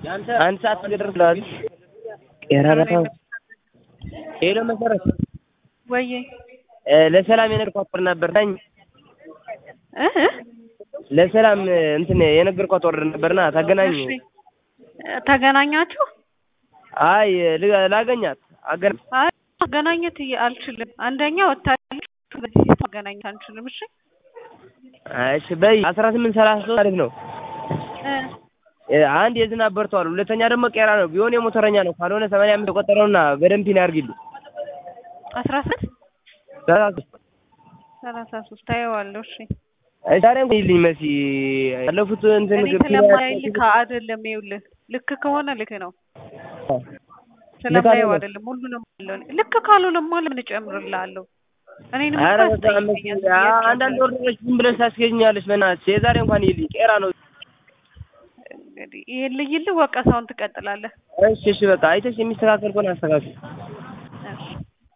አንድ ሰዓት ገደረስ ብለዋል። ቄራ በጣም ሄሎ መሰረት ወዬ እ ለሰላም የነገርኳት ወር ነበር ታኝ እ እ ለሰላም እንትን የነገርኳት ወር ነበርና ታገናኝ እሺ ተገናኛችሁ? አይ ል- ላገኛት አገና አይ ማገናኘት እየ- አልችልም። አንደኛ ወታደሮች በዚህ ማገናኘት አንችልም። እሺ እሺ በይ አስራ ስምንት ሰላሳ ሶስት አሪፍ ነው። እ እ አንድ የዝናብ በርቷል። ሁለተኛ ደግሞ ቄራ ነው። ቢሆን የሞተረኛ ነው። ካልሆነ ሰማንያ አምስት የቆጠረውና በደንብ ፒን ያርግልኝ። አስራ ስንት ሰላሳ ሶስት ሰላሳ ሶስት ታየዋለሁ። እሺ እሺ ዛሬ እንኳን ይልኝ መሲ ያለፉት እንትን እኔ ስለማይልክ አይደለም። ይኸውልህ ልክ ከሆነ ልክ ነው። ስለማየው አይደለም ሁሉንም አለው። ልክ ካልሆነማ ለምን እጨምርልሃለሁ? እኔንም እኮ ኧረ በጣም መሲ ያስጠይቀኛል። አ- አንዳንድ ወርዶች ዝም ብለሽ ታስገኛለሽ። በእናትሽ የዛሬ እንኳን ይልኝ ቄራ ነው። እንግዲህ ይሄን ልይልህ ወቀሳውን ትቀጥላለህ። እሺ እሺ በቃ አይተሽ የሚስተካከል ከሆነ አስተካክል።